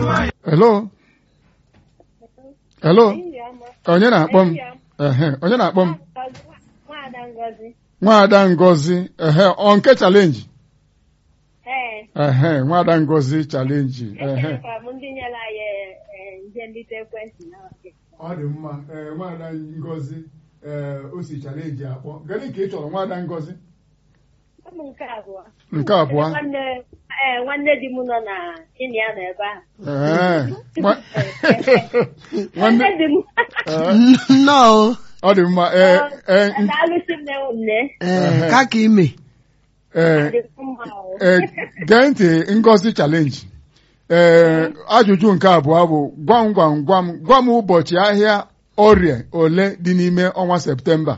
Hello? Hello? Onye na-akpọ m? Ehe, onye na-akpọ m? Nwaada Ngozi. Nwaada Ngozi. Ehe, ọ nke chalenji? Ee, Ehe, Nwaada Ngozi chalenji. Ehe. echerekwara m ndị nyere anyị eh, nje nlite ekwentị na Ọ dị mma. Ee, Nwaada Ngozi ee, o si chalenji akpọ. Gịnị ka ị chọrọ Nwaada Ngozi? ụmụ nke abụọ. Nke abụọ. Nwanne ee, nwanne di m nọ na ịnị ya nọ ebe ahụ. Ee. Nwa- Nwanne Nwanne di m. Ee, nnọọ ọ dị mma. Ee, ee, n- Daalụsị nne m nne. ee ka ka ime ee, Dị mma o. ee, gee ntị Ngozi chalenji. Ee, ajụjụ nke abụọ bụ gwam gwam gwam gwa m ụbọchị ahịa orie ole dị n'ime ọnwa Septemba.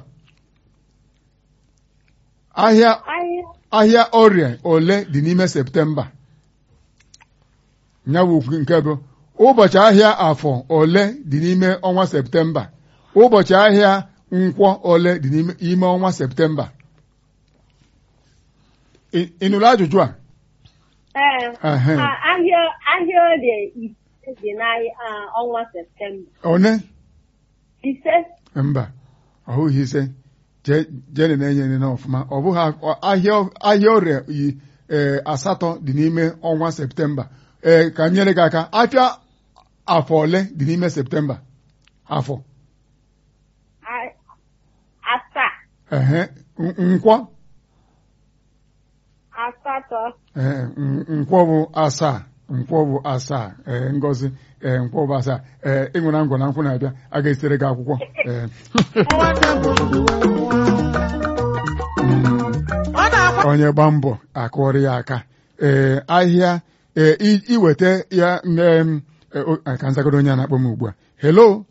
Ahịa Anyị ahịa orie ole dị n'ime Septemba. Ya bụ okwu nke bụ ụbọchị ahịa afọ ole dị n'ime ọnwa Septemba. Ụbọchị ahịa nkwọ ole dị n'ime ime ọnwa Septemba. Ị ị nụrụ ajụjụ a? ee, Ehe. a- ahịa ahịa orie ise dị n'ọnwa Septemba. One? Ise Mba, ọ hụghị ise. Jee jee na-enye nene ọfụma. Ọ bụghị a- ahịa ahịa orie yi ee, asatọ dị n'ime ọnwa Septemba. Ee, ka m nyere gị aka. Afịa afọ ole dị n'ime Septemba? Afọ. a- asaa Ehe. N- Nkwọ. asatọ Ee, n- nkwọ bụ asaa. Nkwọ bụ asaa. Ee, Ngozi. Ee, nkwọ bụ asaa. Ee, ịṅụra ngwọ na nkwụ na-abịa. A ga-esitere gị akwụkwọ. Ee. onye gba mbọ akụọrọ ya aka ee ahịa ee i- iweta ya em, e, o- a, ka nzagodo onye a na-akpọ m ugbu a hello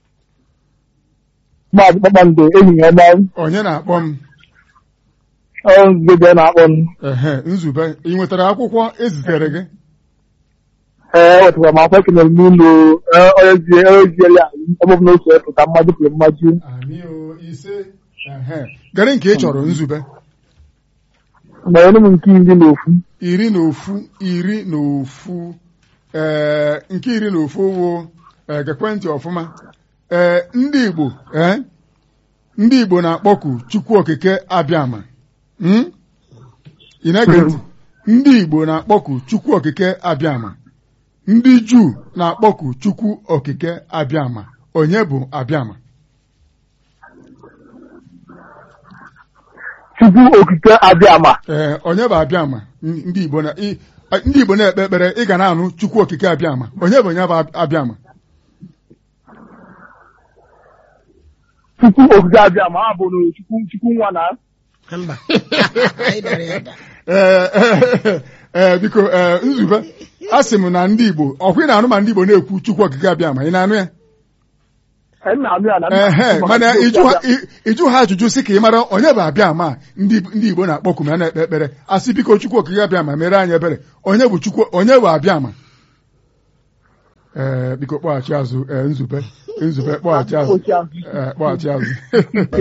Maazị Kpakpando ehihie ọma onye na-akpọ m nzube na-akpọ m ehe nzube ị nwetara akwụkwọ ezitere gị ee wetara m akwa ekenere m n'ụlọ onye zie onye ziere ya ebe ọbụla otu epụta mmadụ pụrụ mmadụ Amio ise ehe gari nke ị chọrọ nzube gbanyere m nke iri na ofu iri na ofu iri na ofu ee nke iri na ofu wụ ee gekwentị ọfụma ee ndị Igbo ee ndị Igbo na-akpọku Chukwu Okike Abịama Hmm? ị na-ege ntị ndị Igbo na-akpọku Chukwu Okike Abịama ndị Juu na-akpọku Chukwu Okike Abịama onye bụ Abịama Chukwu okike abịama ee onye bụ Abịama N- ndị Igbo na ị- ndị Igbo na-ekpe ekpere ị ga na-anụ Chukwu Okike Abịama onye bụ onye bụ Abịama Chukwu okike abịama ha bụ na Chukwu Chukwu nwa na mba anyị dara ya da ee ee, ee biko ee nzube a sị m na ndị Igbo ọkwa ị na-anụ ma ndị Igbo na-ekwu Chukwu Okike Abịama ị na-anụ ya Ee, nna m ya na ehe mana ịjụ ha- ị- ịjụ ha ajụjụ sị ka ị mara onye bụ Abịama a ndị ndị Igbo na-akpọku ma na-ekpe ekpere asị biko Chukwu Okike Abịama mere anyị ebere onye bụ Chukwu onye bụ Abịama ee biko kpọghachi azụ ee nzube nzube kpọghachi azụ Kpọghachi azụ. ee kpọghachi azụ